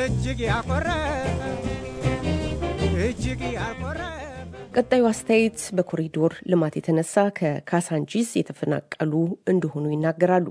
እጅግ ያኮረ እጅግ ያኮረ ቀጣዩ አስተያየት በኮሪዶር ልማት የተነሳ ከካሳንቺስ የተፈናቀሉ እንደሆኑ ይናገራሉ።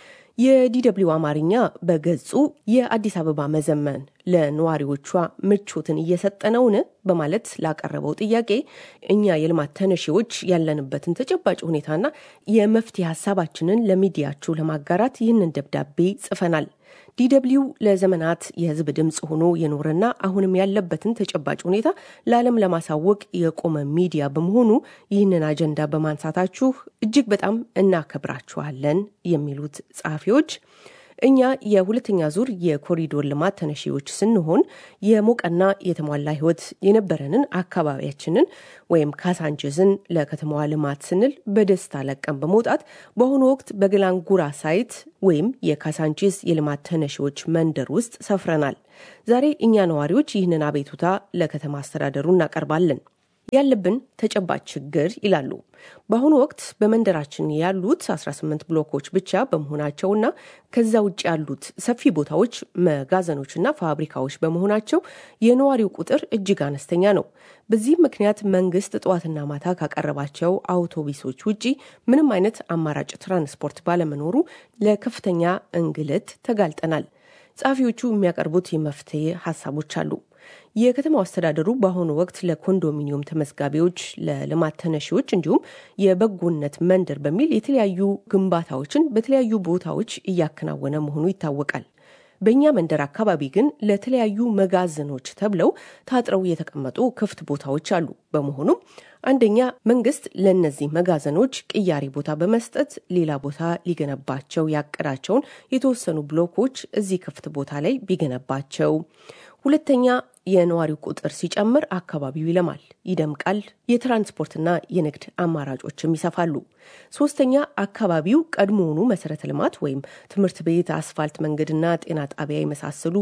የዲደብሊው አማርኛ በገጹ የአዲስ አበባ መዘመን ለነዋሪዎቿ ምቾትን እየሰጠ ነውን? በማለት ላቀረበው ጥያቄ እኛ የልማት ተነሺዎች ያለንበትን ተጨባጭ ሁኔታና የመፍትሄ ሀሳባችንን ለሚዲያችሁ ለማጋራት ይህንን ደብዳቤ ጽፈናል። ዲደብሊው ለዘመናት የሕዝብ ድምፅ ሆኖ የኖረና አሁንም ያለበትን ተጨባጭ ሁኔታ ለዓለም ለማሳወቅ የቆመ ሚዲያ በመሆኑ ይህንን አጀንዳ በማንሳታችሁ እጅግ በጣም እናከብራችኋለን የሚሉት ጸሐፊዎች እኛ የሁለተኛ ዙር የኮሪዶር ልማት ተነሺዎች ስንሆን የሞቀና የተሟላ ህይወት የነበረንን አካባቢያችንን ወይም ካሳንችስን ለከተማዋ ልማት ስንል በደስታ ለቀን በመውጣት በአሁኑ ወቅት በገላንጉራ ሳይት ወይም የካሳንቺስ የልማት ተነሺዎች መንደር ውስጥ ሰፍረናል። ዛሬ እኛ ነዋሪዎች ይህንን አቤቱታ ለከተማ አስተዳደሩ እናቀርባለን። ያለብን ተጨባጭ ችግር ይላሉ። በአሁኑ ወቅት በመንደራችን ያሉት 18 ብሎኮች ብቻ በመሆናቸውና ከዛ ውጭ ያሉት ሰፊ ቦታዎች መጋዘኖችና ፋብሪካዎች በመሆናቸው የነዋሪው ቁጥር እጅግ አነስተኛ ነው። በዚህም ምክንያት መንግስት ጠዋትና ማታ ካቀረባቸው አውቶቡሶች ውጪ ምንም አይነት አማራጭ ትራንስፖርት ባለመኖሩ ለከፍተኛ እንግልት ተጋልጠናል። ጸሐፊዎቹ የሚያቀርቡት የመፍትሄ ሀሳቦች አሉ። የከተማው አስተዳደሩ በአሁኑ ወቅት ለኮንዶሚኒየም ተመዝጋቢዎች፣ ለልማት ተነሺዎች እንዲሁም የበጎነት መንደር በሚል የተለያዩ ግንባታዎችን በተለያዩ ቦታዎች እያከናወነ መሆኑ ይታወቃል። በእኛ መንደር አካባቢ ግን ለተለያዩ መጋዘኖች ተብለው ታጥረው የተቀመጡ ክፍት ቦታዎች አሉ። በመሆኑም አንደኛ መንግስት ለእነዚህ መጋዘኖች ቅያሪ ቦታ በመስጠት ሌላ ቦታ ሊገነባቸው ያቀዳቸውን የተወሰኑ ብሎኮች እዚህ ክፍት ቦታ ላይ ቢገነባቸው ሁለተኛ የነዋሪው ቁጥር ሲጨምር አካባቢው ይለማል፣ ይደምቃል፣ የትራንስፖርትና የንግድ አማራጮችም ይሰፋሉ። ሶስተኛ አካባቢው ቀድሞውኑ መሰረተ ልማት ወይም ትምህርት ቤት፣ አስፋልት መንገድና ጤና ጣቢያ የመሳሰሉ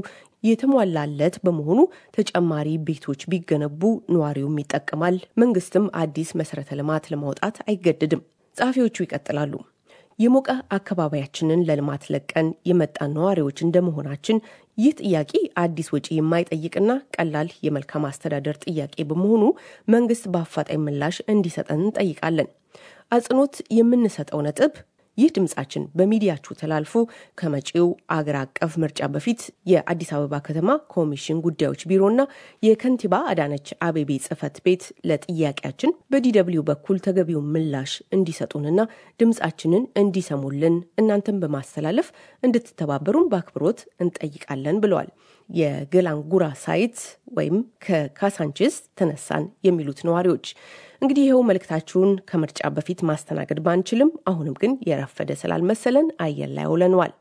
የተሟላለት በመሆኑ ተጨማሪ ቤቶች ቢገነቡ ነዋሪውም ይጠቀማል፣ መንግስትም አዲስ መሰረተ ልማት ለማውጣት አይገደድም። ጸሐፊዎቹ ይቀጥላሉ። የሞቀ አካባቢያችንን ለልማት ለቀን የመጣን ነዋሪዎች እንደመሆናችን ይህ ጥያቄ አዲስ ወጪ የማይጠይቅና ቀላል የመልካም አስተዳደር ጥያቄ በመሆኑ መንግስት በአፋጣኝ ምላሽ እንዲሰጠን እንጠይቃለን። አጽንኦት የምንሰጠው ነጥብ ይህ ድምጻችን በሚዲያችሁ ተላልፎ ከመጪው አገር አቀፍ ምርጫ በፊት የአዲስ አበባ ከተማ ኮሚሽን ጉዳዮች ቢሮና የከንቲባ አዳነች አቤቤ ጽህፈት ቤት ለጥያቄያችን በዲደብሊው በኩል ተገቢውን ምላሽ እንዲሰጡንና ድምጻችንን እንዲሰሙልን እናንተን በማስተላለፍ እንድትተባበሩን በአክብሮት እንጠይቃለን ብለዋል። የገላንጉራ ሳይት ወይም ከካሳንቺስ ተነሳን የሚሉት ነዋሪዎች እንግዲህ ይኸው መልእክታችሁን ከምርጫ በፊት ማስተናገድ ባንችልም አሁንም ግን የረፈደ ስላልመሰለን አየር ላይ ውለነዋል።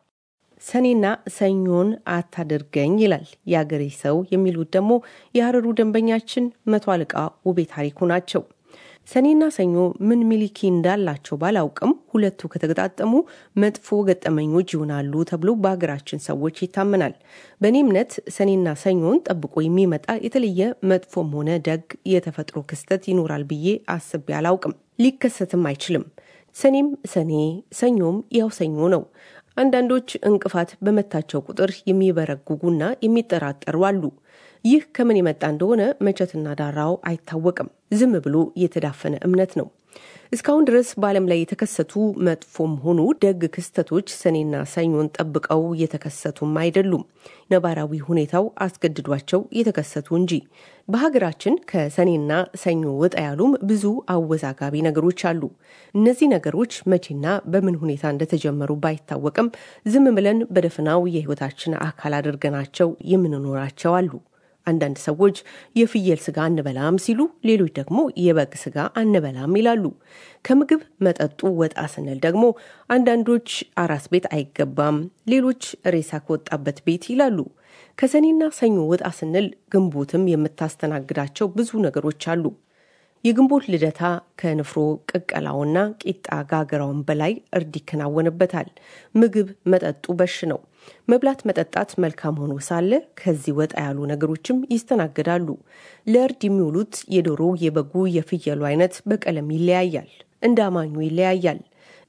ሰኔና ሰኞን አታድርገኝ ይላል የአገሬ ሰው የሚሉት ደግሞ የሀረሩ ደንበኛችን መቶ አለቃ ውቤ ታሪኩ ናቸው። ሰኔና ሰኞ ምን ሚሊኪ እንዳላቸው ባላውቅም ሁለቱ ከተገጣጠሙ መጥፎ ገጠመኞች ይሆናሉ ተብሎ በሀገራችን ሰዎች ይታመናል። በእኔ እምነት ሰኔና ሰኞን ጠብቆ የሚመጣ የተለየ መጥፎም ሆነ ደግ የተፈጥሮ ክስተት ይኖራል ብዬ አስቤ አላውቅም። ሊከሰትም አይችልም። ሰኔም ሰኔ፣ ሰኞም ያው ሰኞ ነው። አንዳንዶች እንቅፋት በመታቸው ቁጥር የሚበረጉጉና የሚጠራጠሩ አሉ። ይህ ከምን የመጣ እንደሆነ መቼትና ዳራው አይታወቅም። ዝም ብሎ የተዳፈነ እምነት ነው። እስካሁን ድረስ በዓለም ላይ የተከሰቱ መጥፎም ሆኑ ደግ ክስተቶች ሰኔና ሰኞን ጠብቀው የተከሰቱም አይደሉም። ነባራዊ ሁኔታው አስገድዷቸው የተከሰቱ እንጂ። በሀገራችን ከሰኔና ሰኞ ወጣ ያሉም ብዙ አወዛጋቢ ነገሮች አሉ። እነዚህ ነገሮች መቼና በምን ሁኔታ እንደተጀመሩ ባይታወቅም ዝም ብለን በደፍናው የሕይወታችን አካል አድርገናቸው የምንኖራቸው አሉ። አንዳንድ ሰዎች የፍየል ስጋ አንበላም ሲሉ፣ ሌሎች ደግሞ የበግ ስጋ አንበላም ይላሉ። ከምግብ መጠጡ ወጣ ስንል ደግሞ አንዳንዶች አራስ ቤት አይገባም፣ ሌሎች ሬሳ ከወጣበት ቤት ይላሉ። ከሰኔና ሰኞ ወጣ ስንል ግንቦትም የምታስተናግዳቸው ብዙ ነገሮች አሉ። የግንቦት ልደታ ከንፍሮ ቅቀላውና ቂጣ ጋገራውን በላይ እርድ ይከናወንበታል። ምግብ መጠጡ በሽ ነው። መብላት መጠጣት መልካም ሆኖ ሳለ ከዚህ ወጣ ያሉ ነገሮችም ይስተናገዳሉ። ለእርድ የሚውሉት የዶሮ፣ የበጉ፣ የፍየሉ አይነት በቀለም ይለያያል፣ እንደ አማኙ ይለያያል።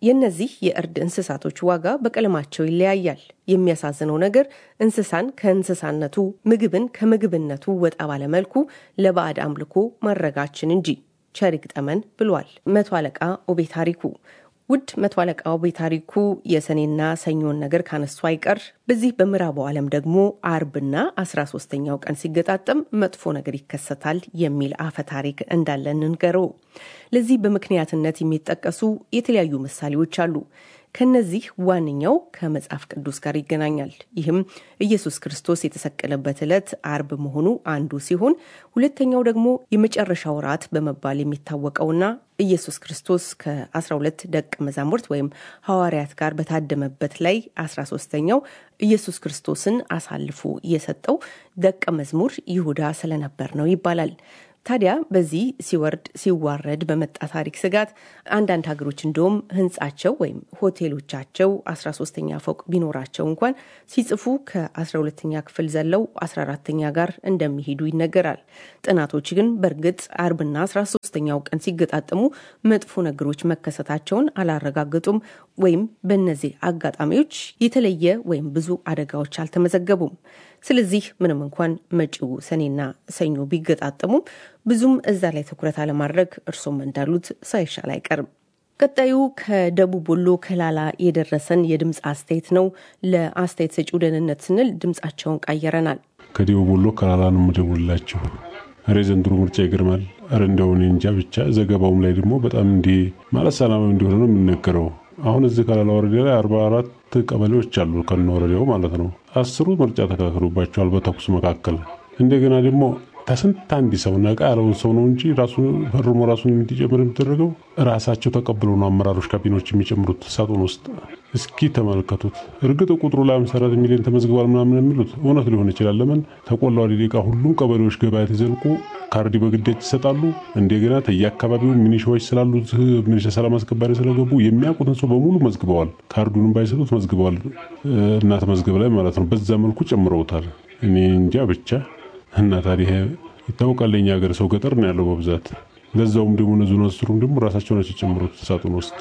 የእነዚህ የእርድ እንስሳቶች ዋጋ በቀለማቸው ይለያያል። የሚያሳዝነው ነገር እንስሳን ከእንስሳነቱ ምግብን ከምግብነቱ ወጣ ባለመልኩ ለባዕድ አምልኮ ማድረጋችን እንጂ ቸር ይግጠመን ብሏል መቶ አለቃ ኦቤ ታሪኩ። ውድ መቶ አለቃ ኦቤ ታሪኩ የሰኔና ሰኞን ነገር ካነሱ አይቀር በዚህ በምዕራቡ ዓለም ደግሞ አርብና አስራ ሶስተኛው ቀን ሲገጣጠም መጥፎ ነገር ይከሰታል የሚል አፈ ታሪክ እንዳለ እንንገረው። ለዚህ በምክንያትነት የሚጠቀሱ የተለያዩ ምሳሌዎች አሉ። ከነዚህ ዋነኛው ከመጽሐፍ ቅዱስ ጋር ይገናኛል። ይህም ኢየሱስ ክርስቶስ የተሰቀለበት ዕለት አርብ መሆኑ አንዱ ሲሆን ሁለተኛው ደግሞ የመጨረሻው ራት በመባል የሚታወቀውና ኢየሱስ ክርስቶስ ከ12 ደቀ መዛሙርት ወይም ሐዋርያት ጋር በታደመበት ላይ 13ተኛው ኢየሱስ ክርስቶስን አሳልፎ የሰጠው ደቀ መዝሙር ይሁዳ ስለነበር ነው ይባላል። ታዲያ በዚህ ሲወርድ ሲዋረድ በመጣ ታሪክ ስጋት አንዳንድ ሀገሮች እንደውም ሕንጻቸው ወይም ሆቴሎቻቸው 13ተኛ ፎቅ ቢኖራቸው እንኳን ሲጽፉ ከ12ተኛ ክፍል ዘለው 14ተኛ ጋር እንደሚሄዱ ይነገራል። ጥናቶች ግን በእርግጥ አርብና 13ተኛው ቀን ሲገጣጠሙ መጥፎ ነገሮች መከሰታቸውን አላረጋገጡም ወይም በእነዚህ አጋጣሚዎች የተለየ ወይም ብዙ አደጋዎች አልተመዘገቡም። ስለዚህ ምንም እንኳን መጪው ሰኔና ሰኞ ቢገጣጠሙም ብዙም እዛ ላይ ትኩረት አለማድረግ እርሶም እንዳሉት ሳይሻል አይቀርም። ቀጣዩ ከደቡብ ወሎ ከላላ የደረሰን የድምፅ አስተያየት ነው። ለአስተያየት ሰጪው ደህንነት ስንል ድምፃቸውን ቀይረናል። ከደቡብ ወሎ ከላላ ነው የምደውልላችሁ። ኧረ ዘንድሮ ምርጫ ይገርማል። ኧረ እንደው እኔ እንጃ ብቻ ዘገባውም ላይ ደግሞ በጣም እንዲህ ማለት ሰላማዊ እንደሆነ ነው የሚነገረው። አሁን እዚህ ከላላ ወረዳ ላይ አርባ አራት ቀበሌዎች አሉ ከነ ወረዳው ማለት ነው። አስሩ ምርጫ ተካክሎባቸዋል በተኩስ መካከል። እንደገና ደግሞ ከስንት አንድ ሰው ነቃ ያለውን ሰው ነው እንጂ ራሱ ፈርሞ ራሱን እንዲጨምር የሚደረገው ራሳቸው ተቀብለው ነው አመራሮች ካቢኖች የሚጨምሩት ሳጥን ውስጥ። እስኪ ተመልከቱት። እርግጥ ቁጥሩ ላይ አምሳ አራት ሚሊዮን ተመዝግቧል ምናምን የሚሉት እውነት ሊሆን ይችላል። ለምን ተቆላው ደቂቃ ሁሉም ቀበሌዎች ገበያ ተዘልቁ ካርዲ በግዳጅ ይሰጣሉ። እንደገና ተየአካባቢው ሚኒሻዎች ስላሉ ሚኒሻ ሰላም አስከባሪ ስለገቡ የሚያውቁትን ሰው በሙሉ መዝግበዋል። ካርዱንም ባይሰጡት መዝግበዋል እና ተመዝገብ ላይ ማለት ነው። በዛ መልኩ ጨምረውታል። እኔ እንጃ ብቻ እና ታዲያ ይታወቃል። የኛ ሀገር ሰው ገጠር ነው ያለው በብዛት ለዛውም ደግሞ እነዚሁን አስሩም ደግሞ ራሳቸው ናቸው የጨምሩት ሳጥን ውስጥ።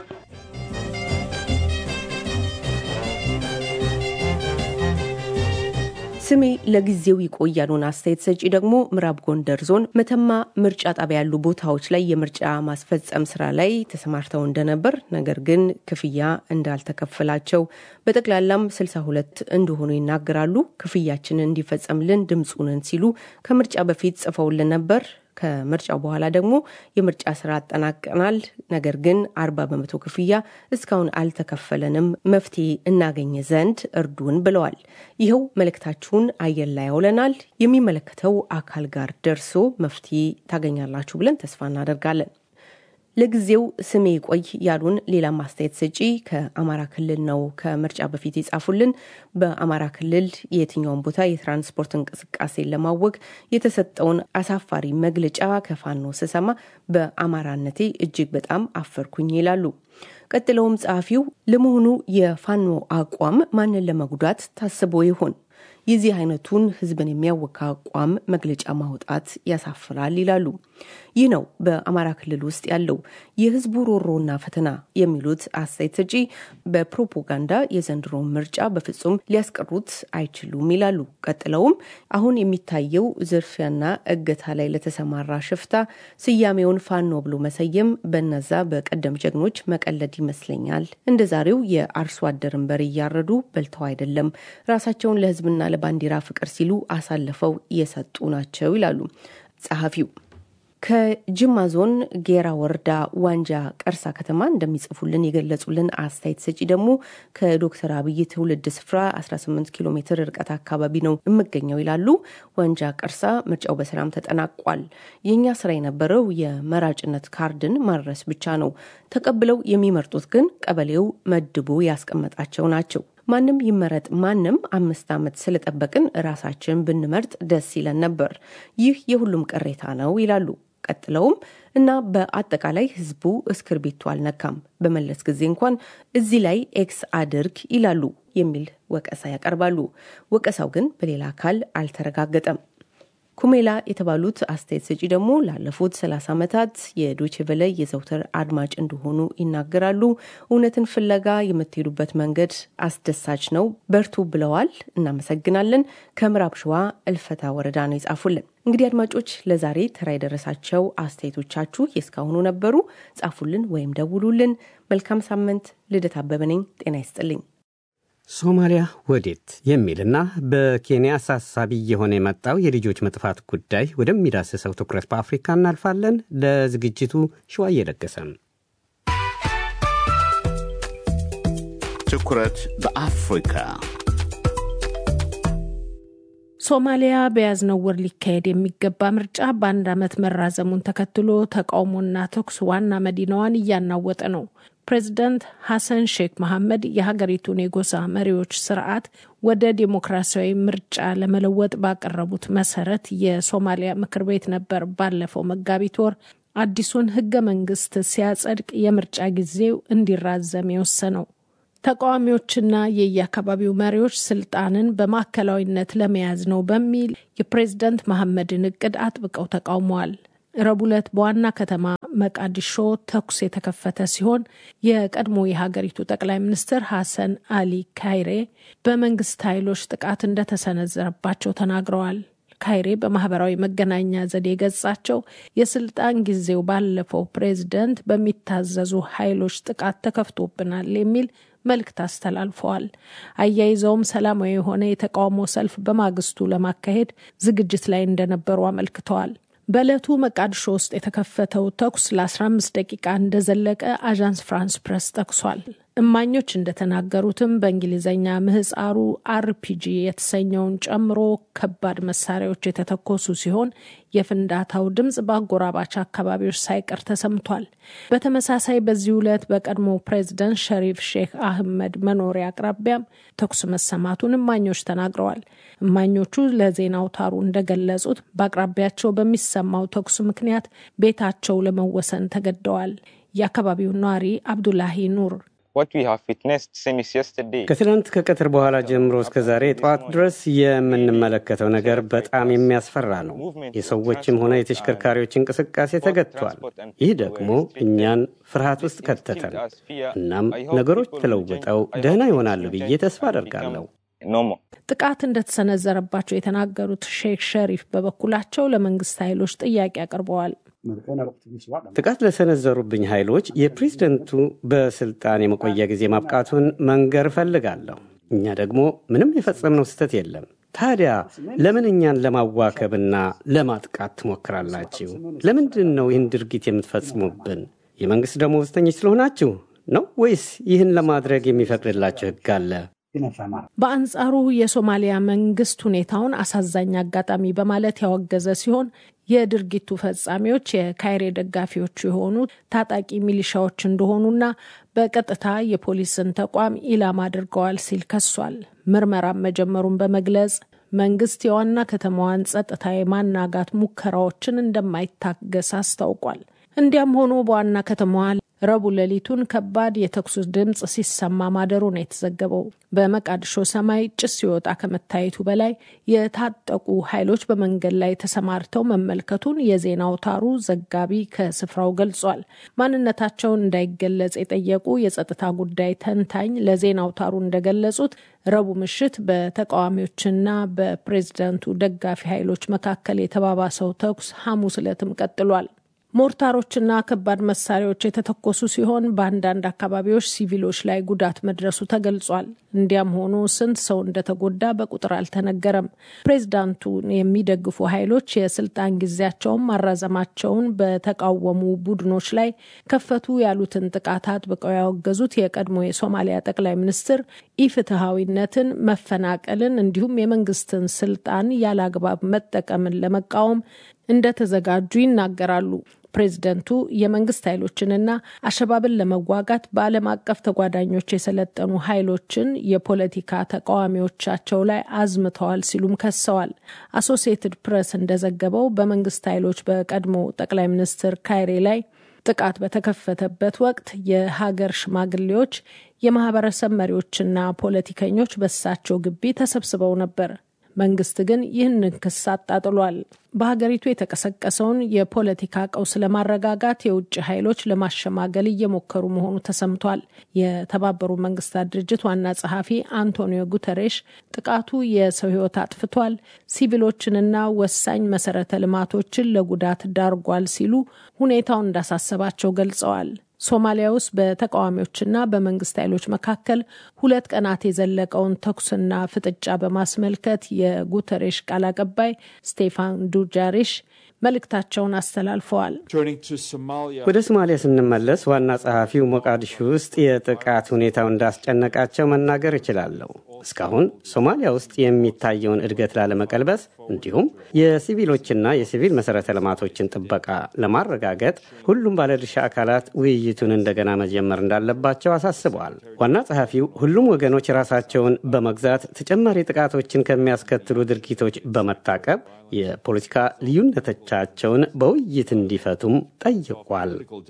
ስሜ ለጊዜው ይቆይ ያሉን አስተያየት ሰጪ ደግሞ ምዕራብ ጎንደር ዞን መተማ ምርጫ ጣቢያ ያሉ ቦታዎች ላይ የምርጫ ማስፈጸም ስራ ላይ ተሰማርተው እንደነበር ነገር ግን ክፍያ እንዳልተከፈላቸው በጠቅላላም 62 እንደሆኑ ይናገራሉ። ክፍያችንን እንዲፈጸምልን ድምፁንን ሲሉ ከምርጫ በፊት ጽፈውልን ነበር። ከምርጫው በኋላ ደግሞ የምርጫ ስራ አጠናቀናል። ነገር ግን አርባ በመቶ ክፍያ እስካሁን አልተከፈለንም፣ መፍትሄ እናገኘ ዘንድ እርዱን ብለዋል። ይኸው መልእክታችሁን አየር ላይ ያውለናል። የሚመለከተው አካል ጋር ደርሶ መፍትሄ ታገኛላችሁ ብለን ተስፋ እናደርጋለን። ለጊዜው ስሜ ቆይ ያሉን ሌላ ማስተያየት ሰጪ ከአማራ ክልል ነው ከምርጫ በፊት የጻፉልን። በአማራ ክልል የትኛውን ቦታ የትራንስፖርት እንቅስቃሴን ለማወቅ የተሰጠውን አሳፋሪ መግለጫ ከፋኖ ስሰማ በአማራነቴ እጅግ በጣም አፈርኩኝ ይላሉ። ቀጥለውም ጸሐፊው ለመሆኑ የፋኖ አቋም ማንን ለመጉዳት ታስቦ ይሆን? የዚህ አይነቱን ህዝብን የሚያወካ አቋም መግለጫ ማውጣት ያሳፍራል ይላሉ። ይህ ነው በአማራ ክልል ውስጥ ያለው የህዝቡ ሮሮና ፈተና የሚሉት አስተያየት ሰጪ በፕሮፓጋንዳ የዘንድሮ ምርጫ በፍጹም ሊያስቀሩት አይችሉም ይላሉ። ቀጥለውም አሁን የሚታየው ዝርፊያና እገታ ላይ ለተሰማራ ሽፍታ ስያሜውን ፋኖ ብሎ መሰየም በነዛ በቀደም ጀግኖች መቀለድ ይመስለኛል። እንደ ዛሬው የአርሶ አደርን በሬ እያረዱ በልተው አይደለም ራሳቸውን ለህዝብና ለባንዲራ ፍቅር ሲሉ አሳልፈው የሰጡ ናቸው ይላሉ ጸሐፊው። ከጅማ ዞን ጌራ ወረዳ ዋንጃ ቀርሳ ከተማ እንደሚጽፉልን የገለጹልን አስተያየት ሰጪ ደግሞ ከዶክተር አብይ ትውልድ ስፍራ 18 ኪሎ ሜትር ርቀት አካባቢ ነው የምገኘው ይላሉ። ዋንጃ ቀርሳ ምርጫው በሰላም ተጠናቋል። የእኛ ስራ የነበረው የመራጭነት ካርድን ማድረስ ብቻ ነው። ተቀብለው የሚመርጡት ግን ቀበሌው መድቦ ያስቀመጣቸው ናቸው። ማንም ይመረጥ ማንም አምስት ዓመት ስለጠበቅን ራሳችን ብንመርጥ ደስ ይለን ነበር። ይህ የሁሉም ቅሬታ ነው ይላሉ። ቀጥለውም እና በአጠቃላይ ህዝቡ እስክርቢቱ አልነካም፣ በመለስ ጊዜ እንኳን እዚህ ላይ ኤክስ አድርግ ይላሉ የሚል ወቀሳ ያቀርባሉ። ወቀሳው ግን በሌላ አካል አልተረጋገጠም። ኩሜላ የተባሉት አስተያየት ሰጪ ደግሞ ላለፉት 30 ዓመታት የዶቼ ቬለ የዘውትር አድማጭ እንደሆኑ ይናገራሉ። እውነትን ፍለጋ የምትሄዱበት መንገድ አስደሳች ነው፣ በርቱ ብለዋል። እናመሰግናለን። ከምዕራብ ሸዋ እልፈታ ወረዳ ነው የጻፉልን። እንግዲህ አድማጮች ለዛሬ ተራ የደረሳቸው አስተያየቶቻችሁ የእስካሁኑ ነበሩ። ጻፉልን ወይም ደውሉልን። መልካም ሳምንት። ልደት አበበ ነኝ። ጤና ይስጥልኝ። ሶማሊያ ወዴት የሚልና በኬንያ አሳሳቢ እየሆነ የመጣው የልጆች መጥፋት ጉዳይ ወደሚዳስሰው ትኩረት በአፍሪካ እናልፋለን። ለዝግጅቱ ሸዋ እየለገሰም ትኩረት በአፍሪካ ሶማሊያ በያዝነው ወር ሊካሄድ የሚገባ ምርጫ በአንድ ዓመት መራዘሙን ተከትሎ ተቃውሞና ተኩስ ዋና መዲናዋን እያናወጠ ነው። ፕሬዚዳንት ሐሰን ሼክ መሐመድ የሀገሪቱን የጎሳ መሪዎች ስርዓት ወደ ዴሞክራሲያዊ ምርጫ ለመለወጥ ባቀረቡት መሰረት የሶማሊያ ምክር ቤት ነበር ባለፈው መጋቢት ወር አዲሱን ህገ መንግስት ሲያጸድቅ የምርጫ ጊዜው እንዲራዘም የወሰነው። ተቃዋሚዎችና የየአካባቢው መሪዎች ስልጣንን በማዕከላዊነት ለመያዝ ነው በሚል የፕሬዝደንት መሐመድን እቅድ አጥብቀው ተቃውመዋል። ረቡዕ ዕለት በዋና ከተማ መቃዲሾ ተኩስ የተከፈተ ሲሆን የቀድሞ የሀገሪቱ ጠቅላይ ሚኒስትር ሐሰን አሊ ካይሬ በመንግስት ኃይሎች ጥቃት እንደተሰነዘረባቸው ተናግረዋል። ካይሬ በማህበራዊ መገናኛ ዘዴ ገጻቸው የስልጣን ጊዜው ባለፈው ፕሬዝደንት በሚታዘዙ ኃይሎች ጥቃት ተከፍቶብናል የሚል መልእክት አስተላልፈዋል። አያይዘውም ሰላማዊ የሆነ የተቃውሞ ሰልፍ በማግስቱ ለማካሄድ ዝግጅት ላይ እንደነበሩ አመልክተዋል። በዕለቱ መቃድሾ ውስጥ የተከፈተው ተኩስ ለ15 ደቂቃ እንደዘለቀ አዣንስ ፍራንስ ፕሬስ ጠቅሷል። እማኞች እንደተናገሩትም በእንግሊዝኛ ምህፃሩ አርፒጂ የተሰኘውን ጨምሮ ከባድ መሳሪያዎች የተተኮሱ ሲሆን የፍንዳታው ድምፅ በአጎራባች አካባቢዎች ሳይቀር ተሰምቷል። በተመሳሳይ በዚህ ዕለት በቀድሞ ፕሬዝደንት ሸሪፍ ሼክ አህመድ መኖሪያ አቅራቢያም ተኩስ መሰማቱን እማኞች ተናግረዋል። እማኞቹ ለዜና አውታሩ እንደገለጹት በአቅራቢያቸው በሚሰማው ተኩስ ምክንያት ቤታቸው ለመወሰን ተገደዋል። የአካባቢው ነዋሪ አብዱላሂ ኑር ከትናንት ከቀትር በኋላ ጀምሮ እስከ ዛሬ ጠዋት ድረስ የምንመለከተው ነገር በጣም የሚያስፈራ ነው። የሰዎችም ሆነ የተሽከርካሪዎች እንቅስቃሴ ተገድቷል። ይህ ደግሞ እኛን ፍርሃት ውስጥ ከተተን። እናም ነገሮች ተለውጠው ደህና ይሆናሉ ብዬ ተስፋ አደርጋለሁ። ጥቃት እንደተሰነዘረባቸው የተናገሩት ሼክ ሸሪፍ በበኩላቸው ለመንግስት ኃይሎች ጥያቄ አቅርበዋል። ጥቃት ለሰነዘሩብኝ ኃይሎች የፕሬዝደንቱ በስልጣን የመቆያ ጊዜ ማብቃቱን መንገር እፈልጋለሁ። እኛ ደግሞ ምንም የፈጸምነው ስህተት የለም። ታዲያ ለምን እኛን ለማዋከብና ለማጥቃት ትሞክራላችሁ? ለምንድን ነው ይህን ድርጊት የምትፈጽሙብን? የመንግሥት ደመወዝተኞች ስለሆናችሁ ነው ወይስ ይህን ለማድረግ የሚፈቅድላችሁ ሕግ አለ? በአንጻሩ የሶማሊያ መንግስት ሁኔታውን አሳዛኝ አጋጣሚ በማለት ያወገዘ ሲሆን የድርጊቱ ፈጻሚዎች የካይሬ ደጋፊዎቹ የሆኑ ታጣቂ ሚሊሻዎች እንደሆኑና በቀጥታ የፖሊስን ተቋም ኢላማ አድርገዋል ሲል ከሷል። ምርመራም መጀመሩን በመግለጽ መንግስት የዋና ከተማዋን ጸጥታ የማናጋት ሙከራዎችን እንደማይታገስ አስታውቋል። እንዲያም ሆኖ በዋና ከተማዋ ረቡዕ ሌሊቱን ከባድ የተኩስ ድምፅ ሲሰማ ማደሩ ነው የተዘገበው። በመቃድሾ ሰማይ ጭስ ሲወጣ ከመታየቱ በላይ የታጠቁ ኃይሎች በመንገድ ላይ ተሰማርተው መመልከቱን የዜና አውታሩ ዘጋቢ ከስፍራው ገልጿል። ማንነታቸውን እንዳይገለጽ የጠየቁ የጸጥታ ጉዳይ ተንታኝ ለዜና አውታሩ እንደገለጹት ረቡዕ ምሽት በተቃዋሚዎችና በፕሬዝዳንቱ ደጋፊ ኃይሎች መካከል የተባባሰው ተኩስ ሐሙስ ዕለትም ቀጥሏል። ሞርታሮችና ከባድ መሳሪያዎች የተተኮሱ ሲሆን በአንዳንድ አካባቢዎች ሲቪሎች ላይ ጉዳት መድረሱ ተገልጿል። እንዲያም ሆኖ ስንት ሰው እንደተጎዳ በቁጥር አልተነገረም። ፕሬዝዳንቱን የሚደግፉ ኃይሎች የስልጣን ጊዜያቸውን ማራዘማቸውን በተቃወሙ ቡድኖች ላይ ከፈቱ ያሉትን ጥቃት አጥብቀው ያወገዙት የቀድሞ የሶማሊያ ጠቅላይ ሚኒስትር ኢፍትሐዊነትን፣ መፈናቀልን እንዲሁም የመንግስትን ስልጣን ያለ አግባብ መጠቀምን ለመቃወም እንደተዘጋጁ ይናገራሉ። ፕሬዝደንቱ የመንግስት ኃይሎችንና አሸባብን ለመዋጋት በዓለም አቀፍ ተጓዳኞች የሰለጠኑ ኃይሎችን የፖለቲካ ተቃዋሚዎቻቸው ላይ አዝምተዋል ሲሉም ከሰዋል። አሶሲየትድ ፕሬስ እንደዘገበው በመንግስት ኃይሎች በቀድሞ ጠቅላይ ሚኒስትር ካይሬ ላይ ጥቃት በተከፈተበት ወቅት የሀገር ሽማግሌዎች፣ የማህበረሰብ መሪዎችና ፖለቲከኞች በሳቸው ግቢ ተሰብስበው ነበር። መንግስት ግን ይህንን ክስ አጣጥሏል። በሀገሪቱ የተቀሰቀሰውን የፖለቲካ ቀውስ ለማረጋጋት የውጭ ኃይሎች ለማሸማገል እየሞከሩ መሆኑ ተሰምቷል። የተባበሩ መንግስታት ድርጅት ዋና ጸሐፊ አንቶኒዮ ጉተሬሽ ጥቃቱ የሰው ሕይወት አጥፍቷል፣ ሲቪሎችንና ወሳኝ መሰረተ ልማቶችን ለጉዳት ዳርጓል ሲሉ ሁኔታውን እንዳሳሰባቸው ገልጸዋል። ሶማሊያ ውስጥ በተቃዋሚዎችና በመንግስት ኃይሎች መካከል ሁለት ቀናት የዘለቀውን ተኩስና ፍጥጫ በማስመልከት የጉተሬሽ ቃል አቀባይ ስቴፋን ዱጃሪሽ መልእክታቸውን አስተላልፈዋል። ወደ ሶማሊያ ስንመለስ ዋና ጸሐፊው ሞቃዲሾ ውስጥ የጥቃት ሁኔታው እንዳስጨነቃቸው መናገር እችላለሁ። እስካሁን ሶማሊያ ውስጥ የሚታየውን እድገት ላለመቀልበስ እንዲሁም የሲቪሎችና የሲቪል መሰረተ ልማቶችን ጥበቃ ለማረጋገጥ ሁሉም ባለድርሻ አካላት ውይይቱን እንደገና መጀመር እንዳለባቸው አሳስበዋል። ዋና ጸሐፊው ሁሉም ወገኖች ራሳቸውን በመግዛት ተጨማሪ ጥቃቶችን ከሚያስከትሉ ድርጊቶች በመታቀብ የፖለቲካ ልዩነቶቻቸውን በውይይት እንዲፈቱም ጠይቋል።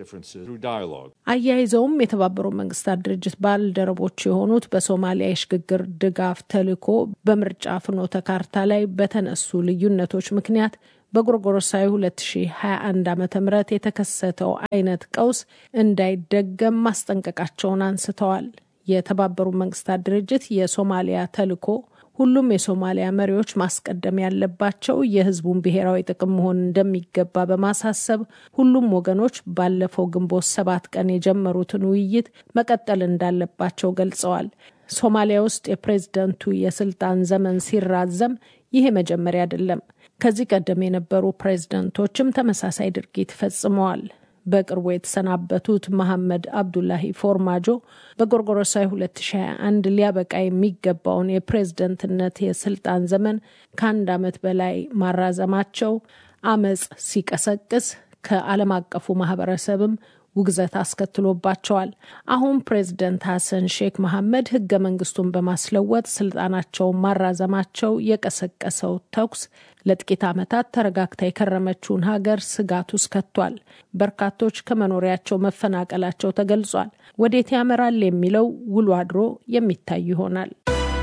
አያይዘውም የተባበሩት መንግስታት ድርጅት ባልደረቦች የሆኑት በሶማሊያ የሽግግር ድጋፍ ተልዕኮ በምርጫ ፍኖተ ካርታ ላይ በተነሱ ልዩነቶች ምክንያት በጎርጎሮሳዊ 2021 ዓ ም የተከሰተው አይነት ቀውስ እንዳይደገም ማስጠንቀቃቸውን አንስተዋል። የተባበሩት መንግስታት ድርጅት የሶማሊያ ተልዕኮ ሁሉም የሶማሊያ መሪዎች ማስቀደም ያለባቸው የሕዝቡን ብሔራዊ ጥቅም መሆን እንደሚገባ በማሳሰብ ሁሉም ወገኖች ባለፈው ግንቦት ሰባት ቀን የጀመሩትን ውይይት መቀጠል እንዳለባቸው ገልጸዋል። ሶማሊያ ውስጥ የፕሬዝደንቱ የስልጣን ዘመን ሲራዘም ይሄ መጀመሪያ አይደለም። ከዚህ ቀደም የነበሩ ፕሬዝደንቶችም ተመሳሳይ ድርጊት ፈጽመዋል። በቅርቡ የተሰናበቱት መሐመድ አብዱላሂ ፎርማጆ በጎርጎሮሳዊ 2021 ሊያበቃ የሚገባውን የፕሬዝደንትነት የስልጣን ዘመን ከአንድ ዓመት በላይ ማራዘማቸው አመፅ ሲቀሰቅስ ከዓለም አቀፉ ማህበረሰብም ውግዘት አስከትሎባቸዋል። አሁን ፕሬዝደንት ሐሰን ሼክ መሐመድ ህገ መንግስቱን በማስለወጥ ስልጣናቸውን ማራዘማቸው የቀሰቀሰው ተኩስ ለጥቂት ዓመታት ተረጋግታ የከረመችውን ሀገር ስጋት ውስጥ ከቷል። በርካቶች ከመኖሪያቸው መፈናቀላቸው ተገልጿል። ወዴት ያመራል የሚለው ውሎ አድሮ የሚታይ ይሆናል።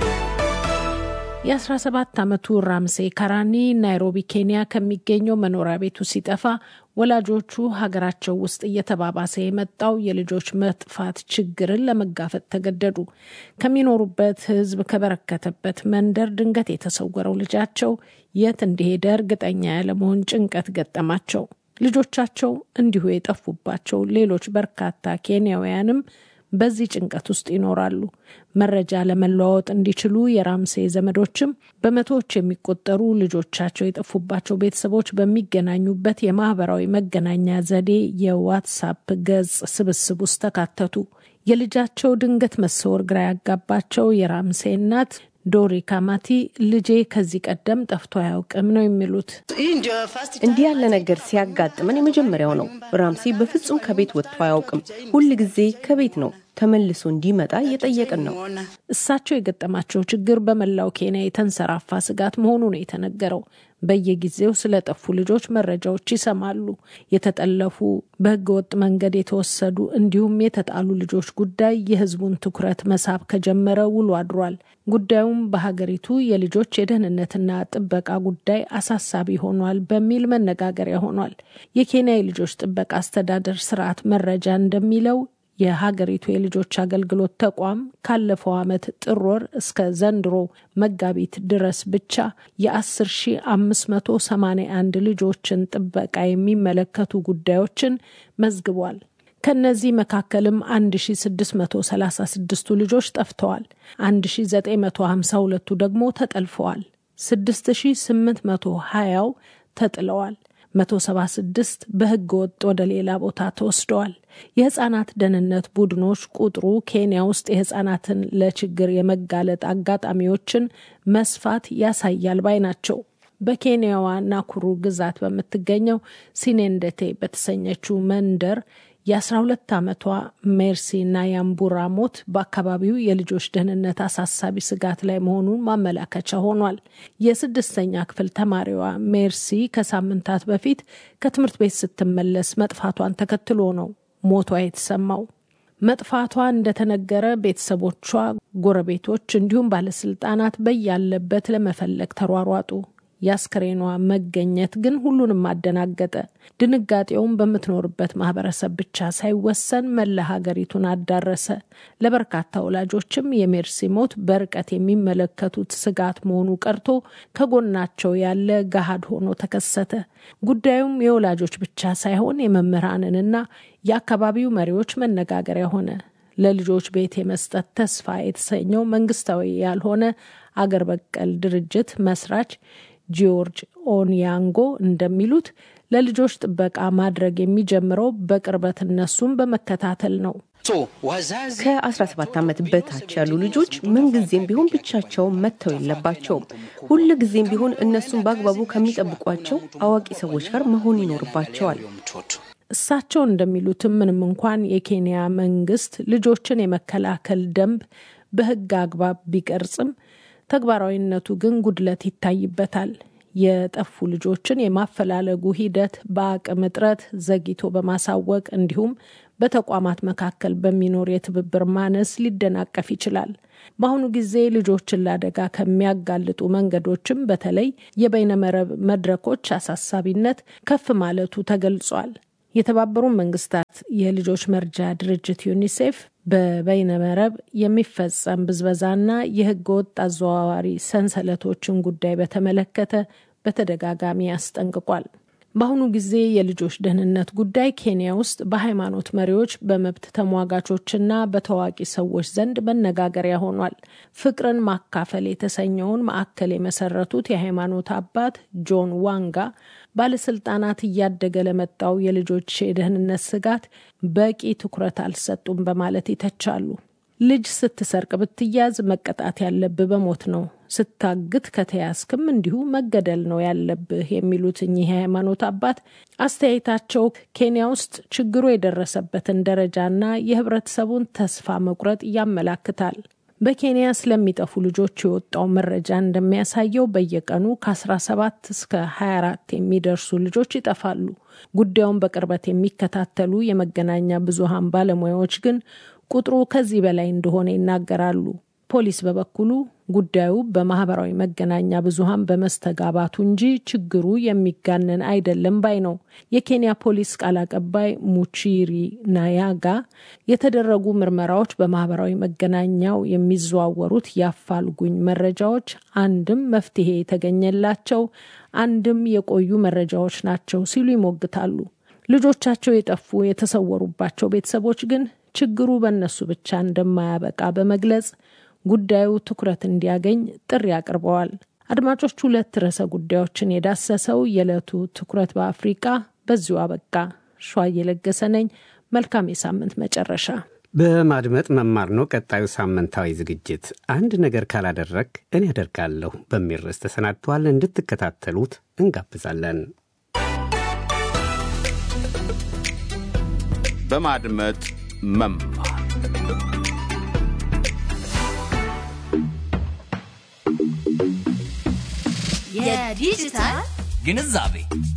የ17 ዓመቱ ራምሴ ካራኒ ናይሮቢ ኬንያ ከሚገኘው መኖሪያ ቤቱ ሲጠፋ ወላጆቹ ሀገራቸው ውስጥ እየተባባሰ የመጣው የልጆች መጥፋት ችግርን ለመጋፈጥ ተገደዱ። ከሚኖሩበት ሕዝብ ከበረከተበት መንደር ድንገት የተሰወረው ልጃቸው የት እንደሄደ እርግጠኛ ያለመሆን ጭንቀት ገጠማቸው። ልጆቻቸው እንዲሁ የጠፉባቸው ሌሎች በርካታ ኬንያውያንም በዚህ ጭንቀት ውስጥ ይኖራሉ። መረጃ ለመለዋወጥ እንዲችሉ የራምሴ ዘመዶችም በመቶዎች የሚቆጠሩ ልጆቻቸው የጠፉባቸው ቤተሰቦች በሚገናኙበት የማህበራዊ መገናኛ ዘዴ የዋትሳፕ ገጽ ስብስብ ውስጥ ተካተቱ። የልጃቸው ድንገት መሰወር ግራ ያጋባቸው የራምሴ እናት ዶሪ ካማቲ ልጄ ከዚህ ቀደም ጠፍቶ አያውቅም ነው የሚሉት። እንዲህ ያለ ነገር ሲያጋጥመን የመጀመሪያው ነው። ራምሴ በፍጹም ከቤት ወጥቶ አያውቅም። ሁል ጊዜ ከቤት ነው ተመልሶ እንዲመጣ እየጠየቅን ነው። እሳቸው የገጠማቸው ችግር በመላው ኬንያ የተንሰራፋ ስጋት መሆኑ ነው የተነገረው። በየጊዜው ስለጠፉ ልጆች መረጃዎች ይሰማሉ። የተጠለፉ፣ በህገወጥ መንገድ የተወሰዱ እንዲሁም የተጣሉ ልጆች ጉዳይ የህዝቡን ትኩረት መሳብ ከጀመረ ውሎ አድሯል። ጉዳዩም በሀገሪቱ የልጆች የደህንነትና ጥበቃ ጉዳይ አሳሳቢ ሆኗል በሚል መነጋገሪያ ሆኗል። የኬንያ የልጆች ጥበቃ አስተዳደር ስርዓት መረጃ እንደሚለው የሀገሪቱ የልጆች አገልግሎት ተቋም ካለፈው ዓመት ጥር ወር እስከ ዘንድሮ መጋቢት ድረስ ብቻ የ10581 ልጆችን ጥበቃ የሚመለከቱ ጉዳዮችን መዝግቧል። ከነዚህ መካከልም 1636ቱ ልጆች ጠፍተዋል። 1952ቱ ደግሞ ተጠልፈዋል። 6820ው ተጥለዋል። 176 በህገ ወጥ ወደ ሌላ ቦታ ተወስደዋል። የህጻናት ደህንነት ቡድኖች ቁጥሩ ኬንያ ውስጥ የህጻናትን ለችግር የመጋለጥ አጋጣሚዎችን መስፋት ያሳያል ባይ ናቸው። በኬንያዋ ናኩሩ ግዛት በምትገኘው ሲኔንደቴ በተሰኘችው መንደር የ12 ዓመቷ ሜርሲ ናያምቡራ ሞት በአካባቢው የልጆች ደህንነት አሳሳቢ ስጋት ላይ መሆኑን ማመላከቻ ሆኗል። የስድስተኛ ክፍል ተማሪዋ ሜርሲ ከሳምንታት በፊት ከትምህርት ቤት ስትመለስ መጥፋቷን ተከትሎ ነው ሞቷ የተሰማው። መጥፋቷ እንደተነገረ ቤተሰቦቿ፣ ጎረቤቶች እንዲሁም ባለስልጣናት በያለበት ለመፈለግ ተሯሯጡ። የአስክሬኗ መገኘት ግን ሁሉንም አደናገጠ። ድንጋጤውም በምትኖርበት ማህበረሰብ ብቻ ሳይወሰን መላ ሀገሪቱን አዳረሰ። ለበርካታ ወላጆችም የሜርሲ ሞት በርቀት የሚመለከቱት ስጋት መሆኑ ቀርቶ ከጎናቸው ያለ ገሃድ ሆኖ ተከሰተ። ጉዳዩም የወላጆች ብቻ ሳይሆን የመምህራንንና የአካባቢው መሪዎች መነጋገሪያ ሆነ። ለልጆች ቤት የመስጠት ተስፋ የተሰኘው መንግስታዊ ያልሆነ አገር በቀል ድርጅት መስራች ጂዮርጅ ኦንያንጎ እንደሚሉት ለልጆች ጥበቃ ማድረግ የሚጀምረው በቅርበት እነሱን በመከታተል ነው። ከ17 ዓመት በታች ያሉ ልጆች ምንጊዜም ቢሆን ብቻቸውን መተው የለባቸውም። ሁል ጊዜም ቢሆን እነሱን በአግባቡ ከሚጠብቋቸው አዋቂ ሰዎች ጋር መሆን ይኖርባቸዋል። እሳቸው እንደሚሉትም ምንም እንኳን የኬንያ መንግስት ልጆችን የመከላከል ደንብ በሕግ አግባብ ቢቀርጽም ተግባራዊነቱ ግን ጉድለት ይታይበታል። የጠፉ ልጆችን የማፈላለጉ ሂደት በአቅም እጥረት ዘግይቶ በማሳወቅ እንዲሁም በተቋማት መካከል በሚኖር የትብብር ማነስ ሊደናቀፍ ይችላል። በአሁኑ ጊዜ ልጆችን ለአደጋ ከሚያጋልጡ መንገዶችም በተለይ የበይነመረብ መድረኮች አሳሳቢነት ከፍ ማለቱ ተገልጿል። የተባበሩት መንግስታት የልጆች መርጃ ድርጅት ዩኒሴፍ በበይነመረብ የሚፈጸም ብዝበዛና የህገ ወጥ አዘዋዋሪ ሰንሰለቶችን ጉዳይ በተመለከተ በተደጋጋሚ አስጠንቅቋል። በአሁኑ ጊዜ የልጆች ደህንነት ጉዳይ ኬንያ ውስጥ በሃይማኖት መሪዎች፣ በመብት ተሟጋቾችና በታዋቂ ሰዎች ዘንድ መነጋገሪያ ሆኗል። ፍቅርን ማካፈል የተሰኘውን ማዕከል የመሰረቱት የሃይማኖት አባት ጆን ዋንጋ ባለስልጣናት እያደገ ለመጣው የልጆች የደህንነት ስጋት በቂ ትኩረት አልሰጡም በማለት ይተቻሉ። ልጅ ስትሰርቅ ብትያዝ መቀጣት ያለብህ በሞት ነው፣ ስታግት ከተያዝክም እንዲሁ መገደል ነው ያለብህ የሚሉት እኚህ የሃይማኖት አባት አስተያየታቸው ኬንያ ውስጥ ችግሩ የደረሰበትን ደረጃና የህብረተሰቡን ተስፋ መቁረጥ ያመላክታል። በኬንያ ስለሚጠፉ ልጆች የወጣው መረጃ እንደሚያሳየው በየቀኑ ከ17 እስከ 24 የሚደርሱ ልጆች ይጠፋሉ። ጉዳዩን በቅርበት የሚከታተሉ የመገናኛ ብዙሃን ባለሙያዎች ግን ቁጥሩ ከዚህ በላይ እንደሆነ ይናገራሉ። ፖሊስ በበኩሉ ጉዳዩ በማህበራዊ መገናኛ ብዙሃን በመስተጋባቱ እንጂ ችግሩ የሚጋነን አይደለም ባይ ነው። የኬንያ ፖሊስ ቃል አቀባይ ሙቺሪ ናያጋ የተደረጉ ምርመራዎች በማህበራዊ መገናኛው የሚዘዋወሩት የአፋልጉኝ መረጃዎች አንድም መፍትሄ የተገኘላቸው አንድም የቆዩ መረጃዎች ናቸው ሲሉ ይሞግታሉ። ልጆቻቸው የጠፉ የተሰወሩባቸው ቤተሰቦች ግን ችግሩ በእነሱ ብቻ እንደማያበቃ በመግለጽ ጉዳዩ ትኩረት እንዲያገኝ ጥሪ አቅርበዋል። አድማጮች፣ ሁለት ርዕሰ ጉዳዮችን የዳሰሰው የዕለቱ ትኩረት በአፍሪቃ በዚሁ አበቃ። ሸዋ እየለገሰ ነኝ። መልካም የሳምንት መጨረሻ። በማድመጥ መማር ነው ቀጣዩ ሳምንታዊ ዝግጅት። አንድ ነገር ካላደረግ እኔ ያደርጋለሁ በሚል ርዕስ ተሰናድተዋል። እንድትከታተሉት እንጋብዛለን። በማድመጥ መማር የዲጂታል ግንዛቤ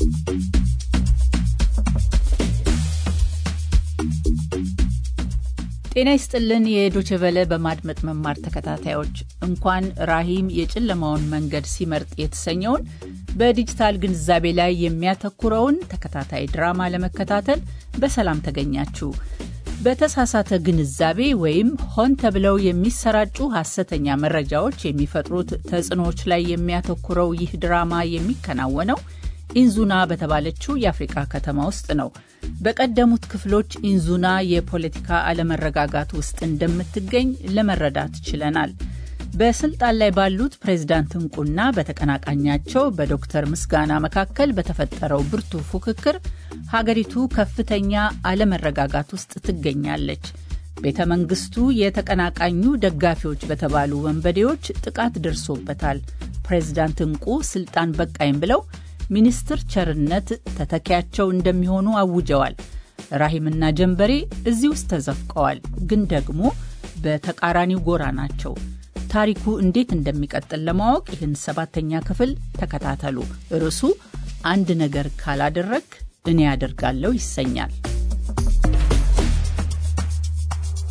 ጤና ይስጥልን። የዶችቨለ በማድመጥ መማር ተከታታዮች እንኳን ራሂም የጨለማውን መንገድ ሲመርጥ የተሰኘውን በዲጂታል ግንዛቤ ላይ የሚያተኩረውን ተከታታይ ድራማ ለመከታተል በሰላም ተገኛችሁ። በተሳሳተ ግንዛቤ ወይም ሆን ተብለው የሚሰራጩ ሐሰተኛ መረጃዎች የሚፈጥሩት ተጽዕኖዎች ላይ የሚያተኩረው ይህ ድራማ የሚከናወነው ኢንዙና በተባለችው የአፍሪቃ ከተማ ውስጥ ነው። በቀደሙት ክፍሎች ኢንዙና የፖለቲካ አለመረጋጋት ውስጥ እንደምትገኝ ለመረዳት ችለናል። በስልጣን ላይ ባሉት ፕሬዝዳንት እንቁና በተቀናቃኛቸው በዶክተር ምስጋና መካከል በተፈጠረው ብርቱ ፉክክር ሀገሪቱ ከፍተኛ አለመረጋጋት ውስጥ ትገኛለች። ቤተ መንግስቱ የተቀናቃኙ ደጋፊዎች በተባሉ ወንበዴዎች ጥቃት ደርሶበታል። ፕሬዝዳንት እንቁ ስልጣን በቃኝ ብለው ሚኒስትር ቸርነት ተተኪያቸው እንደሚሆኑ አውጀዋል። ራሂምና ጀንበሬ እዚህ ውስጥ ተዘፍቀዋል፣ ግን ደግሞ በተቃራኒው ጎራ ናቸው። ታሪኩ እንዴት እንደሚቀጥል ለማወቅ ይህን ሰባተኛ ክፍል ተከታተሉ። ርዕሱ አንድ ነገር ካላደረግ እኔ ያደርጋለሁ ይሰኛል።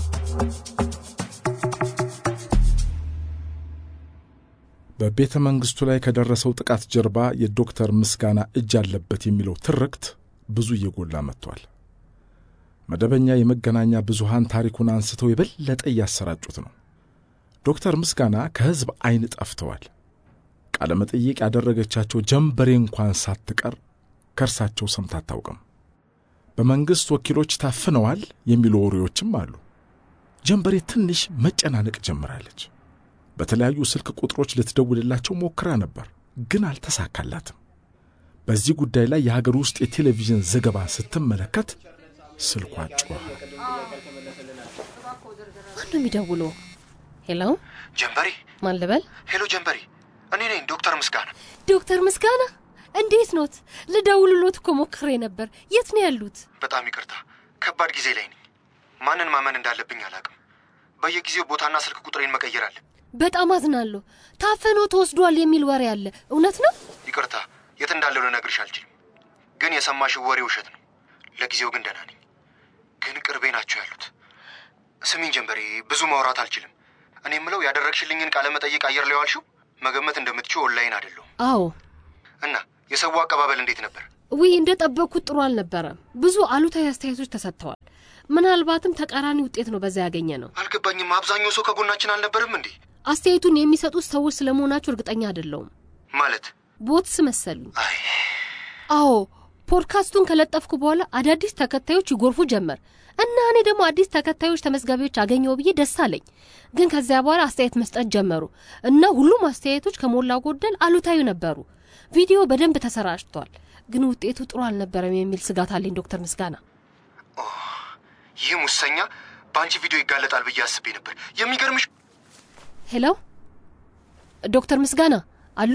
በቤተ መንግሥቱ ላይ ከደረሰው ጥቃት ጀርባ የዶክተር ምስጋና እጅ አለበት የሚለው ትርክት ብዙ እየጎላ መጥቷል። መደበኛ የመገናኛ ብዙሃን ታሪኩን አንስተው የበለጠ እያሰራጩት ነው። ዶክተር ምስጋና ከሕዝብ ዐይን ጠፍተዋል። ቃለ መጠይቅ ያደረገቻቸው ጀንበሬ እንኳን ሳትቀር ከእርሳቸው ሰምታ አታውቅም። በመንግሥት ወኪሎች ታፍነዋል የሚሉ ወሬዎችም አሉ። ጀንበሬ ትንሽ መጨናነቅ ጀምራለች። በተለያዩ ስልክ ቁጥሮች ልትደውልላቸው ሞክራ ነበር፣ ግን አልተሳካላትም። በዚህ ጉዳይ ላይ የሀገር ውስጥ የቴሌቪዥን ዘገባ ስትመለከት ስልኳ ጮኸ። ማነው የሚደውለው? ሄሎ ጀንበሬ፣ ማን ልበል? ሄሎ ጀንበሬ፣ እኔ ነኝ ዶክተር ምስጋና። ዶክተር ምስጋና እንዴት ኖት? ልደውልሎት እኮ ሞክሬ ነበር። የት ነው ያሉት? በጣም ይቅርታ፣ ከባድ ጊዜ ላይ ነኝ። ማንን ማመን እንዳለብኝ አላውቅም። በየጊዜው ቦታና ስልክ ቁጥሬን መቀየር አለ። በጣም አዝናለሁ። ታፈኖ ተወስዷል የሚል ወሬ አለ። እውነት ነው? ይቅርታ፣ የት እንዳለው ልነግርሽ አልችልም። ግን የሰማሽው ወሬ ውሸት ነው። ለጊዜው ግን ደህና ነኝ። ግን ቅርቤ ናቸው ያሉት። ስሚኝ ጀንበሬ፣ ብዙ ማውራት አልችልም። እኔ የምለው ያደረግሽልኝን ቃለ መጠይቅ አየር ላይ ዋልሽው መገመት እንደምትችው ኦንላይን አይደለሁም አዎ። እና የሰው አቀባበል እንዴት ነበር? ውይ እንደ ጠበቅኩት ጥሩ አልነበረም። ብዙ አሉታዊ አስተያየቶች ተሰጥተዋል። ምናልባትም ተቃራኒ ውጤት ነው በዛ ያገኘ ነው። አልገባኝም። አብዛኛው ሰው ከጎናችን አልነበርም እንዴ? አስተያየቱን የሚሰጡት ሰዎች ስለመሆናቸው እርግጠኛ አይደለውም። ማለት ቦትስ መሰሉኝ። አዎ ፖድካስቱን ከለጠፍኩ በኋላ አዳዲስ ተከታዮች ይጎርፉ ጀመር እና እኔ ደግሞ አዲስ ተከታዮች ተመዝጋቢዎች አገኘው ብዬ ደስ አለኝ። ግን ከዚያ በኋላ አስተያየት መስጠት ጀመሩ እና ሁሉም አስተያየቶች ከሞላ ጎደል አሉታዊ ነበሩ። ቪዲዮ በደንብ ተሰራጭቷል፣ ግን ውጤቱ ጥሩ አልነበረም የሚል ስጋት አለኝ። ዶክተር ምስጋና ይህ ሙሰኛ በአንቺ ቪዲዮ ይጋለጣል ብዬ አስቤ ነበር። የሚገርምሽ ሄሎ፣ ዶክተር ምስጋና አሉ?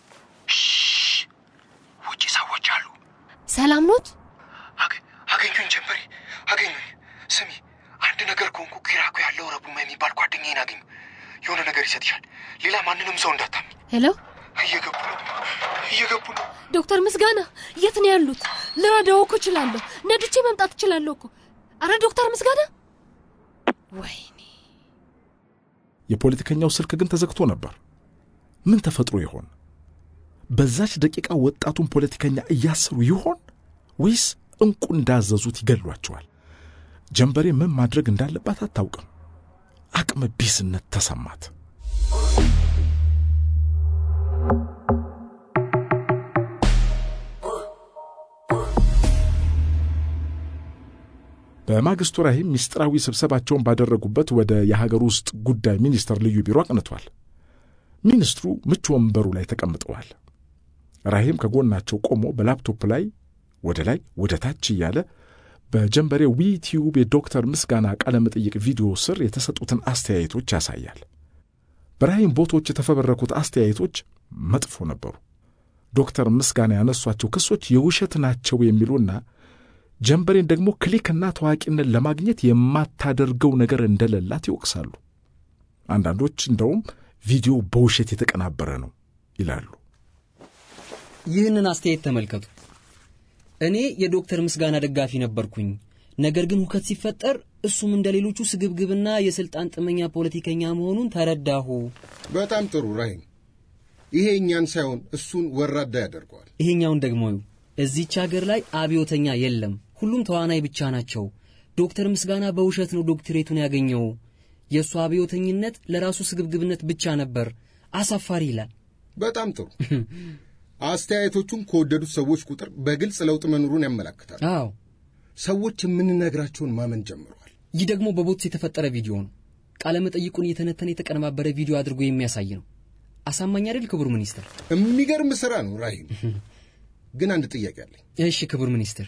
ውጭ ሰዎች አሉ። ሰላም ኖት? አገኙኝ ጀንበሬ፣ አገኙኝ። ስሚ፣ አንድ ነገር ከሆንኩ ኪራኮ ያለው ረቡማ የሚባል ጓደኛዬን አገኙ። የሆነ ነገር ይሰጥሻል። ሌላ ማንንም ሰው እንዳታምኝ። ሄሎ፣ እየገቡ ነው፣ እየገቡ ነው። ዶክተር ምስጋና የት ነው ያሉት? ልረዳው እኮ እችላለሁ። ነድቼ መምጣት እችላለሁ እኮ። አረ ዶክተር ምስጋና ወይኔ የፖለቲከኛው ስልክ ግን ተዘግቶ ነበር። ምን ተፈጥሮ ይሆን? በዛች ደቂቃ ወጣቱን ፖለቲከኛ እያሰሩ ይሆን ወይስ እንቁ እንዳዘዙት ይገሏቸዋል? ጀንበሬ ምን ማድረግ እንዳለባት አታውቅም። አቅመ ቢስነት ተሰማት። በማግስቱ ራሂም ምስጢራዊ ስብሰባቸውን ባደረጉበት ወደ የሀገር ውስጥ ጉዳይ ሚኒስቴር ልዩ ቢሮ አቅንቷል። ሚኒስትሩ ምቹ ወንበሩ ላይ ተቀምጠዋል። ራሂም ከጎናቸው ቆሞ በላፕቶፕ ላይ ወደ ላይ ወደ ታች እያለ በጀንበሬ ዊቲዩብ የዶክተር ምስጋና ቃለ መጠይቅ ቪዲዮ ስር የተሰጡትን አስተያየቶች ያሳያል። በራሂም ቦቶች የተፈበረኩት አስተያየቶች መጥፎ ነበሩ። ዶክተር ምስጋና ያነሷቸው ክሶች የውሸት ናቸው የሚሉና ጀንበሬን ደግሞ ክሊክና ታዋቂነት ለማግኘት የማታደርገው ነገር እንደሌላት ይወቅሳሉ። አንዳንዶች እንደውም ቪዲዮ በውሸት የተቀናበረ ነው ይላሉ። ይህንን አስተያየት ተመልከቱ። እኔ የዶክተር ምስጋና ደጋፊ ነበርኩኝ። ነገር ግን ሁከት ሲፈጠር እሱም እንደ ሌሎቹ ስግብግብና የስልጣን ጥመኛ ፖለቲከኛ መሆኑን ተረዳሁ። በጣም ጥሩ ራሂም። ይሄ እኛን ሳይሆን እሱን ወራዳ ያደርገዋል። ይሄኛውን ደግሞ እዚች ሀገር ላይ አብዮተኛ የለም፣ ሁሉም ተዋናይ ብቻ ናቸው። ዶክተር ምስጋና በውሸት ነው ዶክትሬቱን ያገኘው። የእሱ አብዮተኝነት ለራሱ ስግብግብነት ብቻ ነበር። አሳፋሪ ይላል። በጣም ጥሩ። አስተያየቶቹን ከወደዱት ሰዎች ቁጥር በግልጽ ለውጥ መኖሩን ያመላክታል። አዎ፣ ሰዎች የምንነግራቸውን ማመን ጀምረዋል። ይህ ደግሞ በቦትስ የተፈጠረ ቪዲዮ ነው። ቃለ መጠይቁን እየተነተነ የተቀነባበረ ቪዲዮ አድርጎ የሚያሳይ ነው። አሳማኝ አይደል ክቡር ሚኒስትር? የሚገርም ስራ ነው ራሂም። ግን አንድ ጥያቄ አለኝ። እሺ ክቡር ሚኒስትር።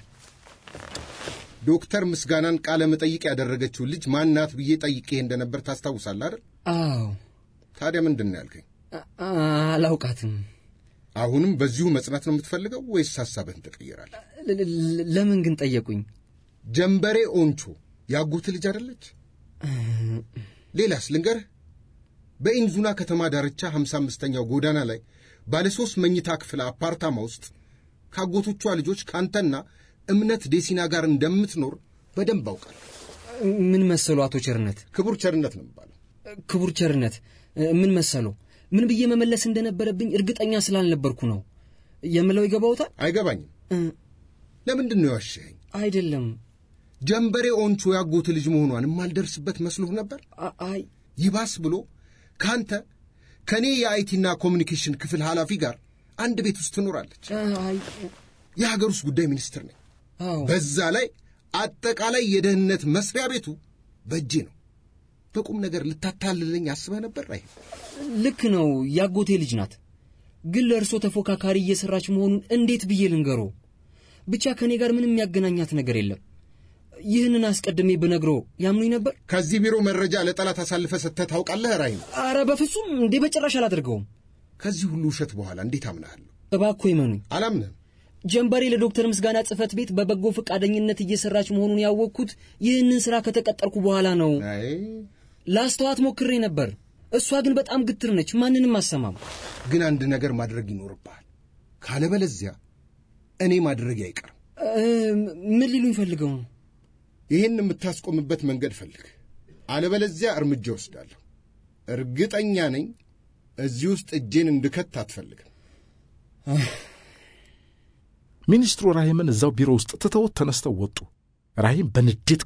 ዶክተር ምስጋናን ቃለ መጠይቅ ያደረገችው ልጅ ማናት ብዬ ጠይቄ እንደነበር ታስታውሳለህ አይደል? አዎ። ታዲያ ምንድን ነው ያልከኝ? አላውቃትም። አሁንም በዚሁ መጽናት ነው የምትፈልገው ወይስ ሐሳብህን ትቀይራለህ? ለምን ግን ጠየቁኝ? ጀንበሬ ኦንቾ ያጎት ልጅ አይደለች? ሌላስ ልንገርህ። በኢንዙና ከተማ ዳርቻ ሀምሳ አምስተኛው ጎዳና ላይ ባለ ሦስት መኝታ ክፍል አፓርታማ ውስጥ ካጎቶቿ ልጆች ካንተና እምነት ዴሲና ጋር እንደምትኖር በደንብ አውቃለሁ። ምን መሰሉ አቶ ቸርነት? ክቡር ቸርነት ነው የሚባለው። ክቡር ቸርነት ምን መሰሉ? ምን ብዬ መመለስ እንደነበረብኝ እርግጠኛ ስላልነበርኩ ነው የምለው። ይገባውታል? አይገባኝም። ለምንድን ነው ያዋሸኸኝ? አይደለም ጀንበሬ ኦንቾ ያጎት ልጅ መሆኗን የማልደርስበት መስሎህ ነበር? አይ ይባስ ብሎ ከአንተ ከእኔ የአይቲና ኮሚኒኬሽን ክፍል ኃላፊ ጋር አንድ ቤት ውስጥ ትኖራለች። አይ የሀገር ውስጥ ጉዳይ ሚኒስትር ነኝ። አዎ በዛ ላይ አጠቃላይ የደህንነት መስሪያ ቤቱ በእጄ ነው። በቁም ነገር ልታታልለኝ አስበህ ነበር? አይ ልክ ነው፣ ያጎቴ ልጅ ናት። ግን ለእርሶ ተፎካካሪ እየሰራች መሆኑን እንዴት ብዬ ልንገሮ? ብቻ ከእኔ ጋር ምንም የሚያገናኛት ነገር የለም። ይህንን አስቀድሜ ብነግሮ ያምኑኝ ነበር? ከዚህ ቢሮ መረጃ ለጠላት አሳልፈ ሰጥተህ ታውቃለህ? ራይ ነው። አረ በፍጹም እንዴ! በጭራሽ አላደርገውም። ከዚህ ሁሉ ውሸት በኋላ እንዴት አምናሃለሁ? እባክዎ ይመኑኝ። አላምንህም። ጀንበሬ ለዶክተር ምስጋና ጽህፈት ቤት በበጎ ፈቃደኝነት እየሰራች መሆኑን ያወቅኩት ይህንን ሥራ ከተቀጠርኩ በኋላ ነው። አይ ላስተዋት ሞክሬ ነበር። እሷ ግን በጣም ግትር ነች፣ ማንንም አሰማም። ግን አንድ ነገር ማድረግ ይኖርብሃል። ካለበለዚያ እኔ ማድረግ አይቀርም። ምን ሊሉኝ ፈልገው ነው? ይህን የምታስቆምበት መንገድ ፈልግ፣ አለበለዚያ እርምጃ ወስዳለሁ። እርግጠኛ ነኝ እዚህ ውስጥ እጄን እንድከት አትፈልግም። ሚኒስትሩ ራሂምን እዛው ቢሮ ውስጥ ትተውት ተነስተው ወጡ። ራሂም በንዴት